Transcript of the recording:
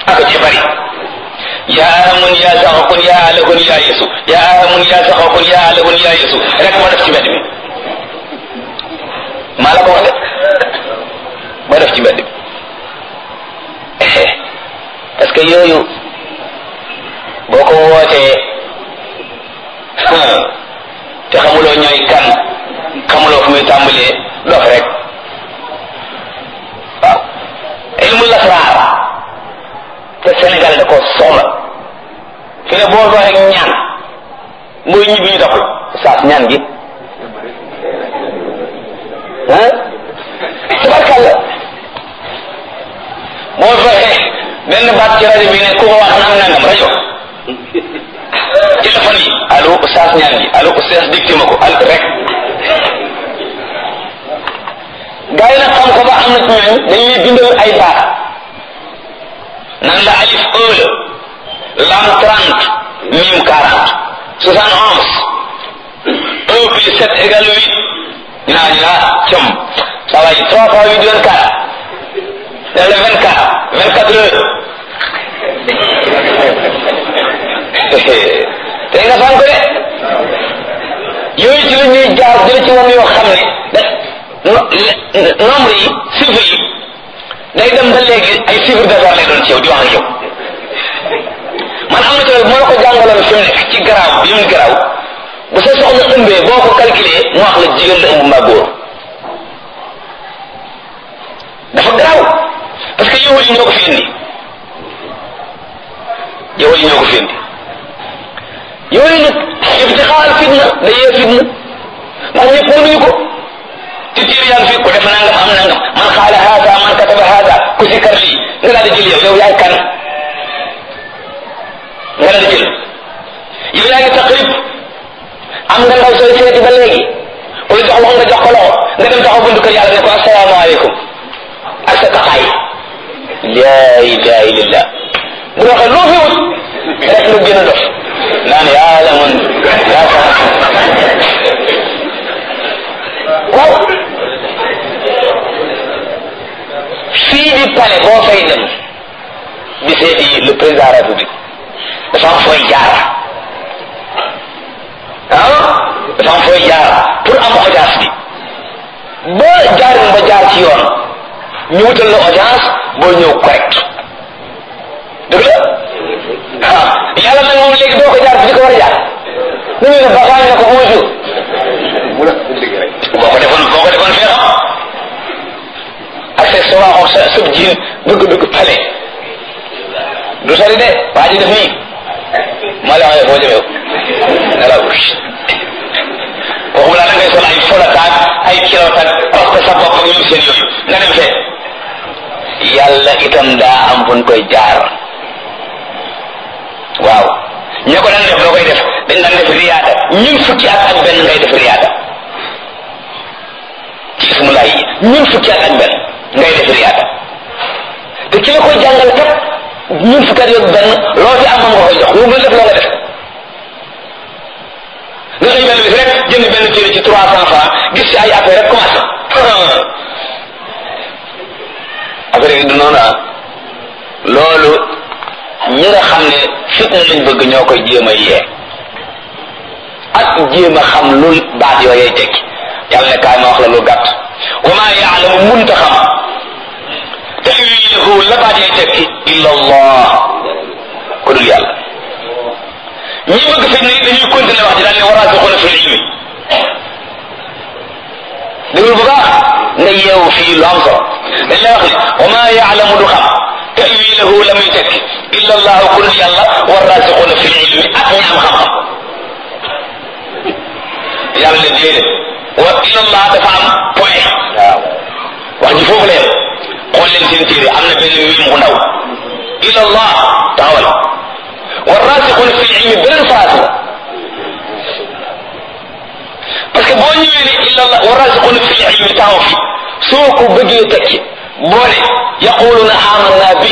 ak ci bari yaa amun yaa saxakun yaa alakun yaa yesu yaa amun yaa saxakun yaa alakun yaa yesu rek moo def ci mbedd mi maa la ko wax de moo def ci mbedd mi parce que yooyu boo ko wootee te xamuloo ñooy kan xamuloo fu muy tàmbalee dof rek waaw ilmu lasraar te Sénégal da ko soxla fi ne boo doxee ñaan mooy ñibbi ñu topp saas ñaan gi ah tabarkàlla boo fexe benn baat ci rajo bi ne ku ko wax naan nangam rajo téléphone yi allo oustaz ñaan gi allo oustaz dicté ma ko al rek gaa yi nag xam ko ba am na ci ñooñ dañuy bindal ay baat nan la alif un la lam trente mim quarante soixante onze un plus sept égale huit ñu naa ñu naa cëm ça va yi trois fois huit vingt quatre dans le vingt quatre vingt quatre heures tey nga fan ko de yooyu ci la ñuy jaar jële ci woon yoo xam ne da nombre yi chiffre yi day dem ba léegi ay chiffre d'affaires lay doon ci yow di wax ak yow man am na ci moo la ko jàngaloon fi mu nekk ci garaaw bi mu garaaw bu sa soxla ëmbee boo ko calculé mu wax la jigéen la ëmb mbaa góor dafa garaaw parce que yow yi ñoo ko fi indi yow yi ñoo ko fi indi yooyu nag ibtixaal fitna day yee fitna ndax ñëpp mënuñu ko ci tiir yaa ngi fi ku def nangam am nangam man xaala haada man kataba haada ku si kar lii nga daal di jël yow yow yaay kan nga daal di jël yow yaa ngi taqrib am nga ndaw sooy seeti ba léegi ku la jox loxo nga jox ko loxo nga dem taxaw buntu kër yàlla ne ko asalaamaaleykum ak sa taxaay laa ilaha illallah bu waxee loo fi wut rek lu gën a dof naan yaa la mun yaa sa waaw fii di palais boo fay dem di seeti le président de la république dafa am fooy jaar ah dafa am fooy jaar pour am audience bi ba jaarin ba jaar ci yoon ñu wutal la audience boo ñëw correct dëgg la ah yàlla nag moom léegi doo ko jaar fi di ko war a jaar nu ñu ne baxaañ na ko bonjour boo ko defoon boo ko defoon fee xam accessoire sa sëb jiin bëgg dugg pale du sori de waa ji def nii maa la waxee foo jëmee ne la waxuma laa da ngay sol ay folataak ay kilotaak parce que sa bopp ak ñoom seen yooyu nga dem fee yàlla itam daa am fu ñu koy jaar waaw ña ko daan def loo koy def dañ daan def riyaada ñun fukki at ak benn ngay def riyaada ci ismulaay yi ñun fukki at ak benn ngay def riyaada te ki la koy jàngal kat ñun fukki at ak benn loo ci am moom nga koy jox lu mu def loo nga def nga xëy benn bis rek jënd benn téere ci trois cent francs gis ci ay affaire rek commencé affaire yi du noonu ah loolu ñi nga xam ne fitna lañ bëgg ñoo koy jéem a yee ak jéem a xam lu baat yooyee tekki yàlla ne kaay ma wax la lu gàtt wa maa yaalamu munta xam tawilahu la baat yee tekki illa allah ku dul yàlla ñi bëgg fitna yi dañuy continuer wax ji daal ne waraasixuuna fil ilmi déglu bu baax nga yeewu fii lu am solo dañ lay wax ne wa maa yaalamu du xam tawilahu la muy tekki illa allahu ku dul yàlla waraasixuuna fil ilmi ak ñi am xam-xam yàlla ne déedéet wa illa allah dafa am point waaw wax ji foofu la yem xool leen seen téere am na benn miim bu ndaw illa allah taxawal waraasixuuna fil ilmi beneen phrase la parce que boo ñëwee ne illa allah waraasixuuna fil ilmi taxaw fi soo ko bëggee tekki boo ne yaquluna amanna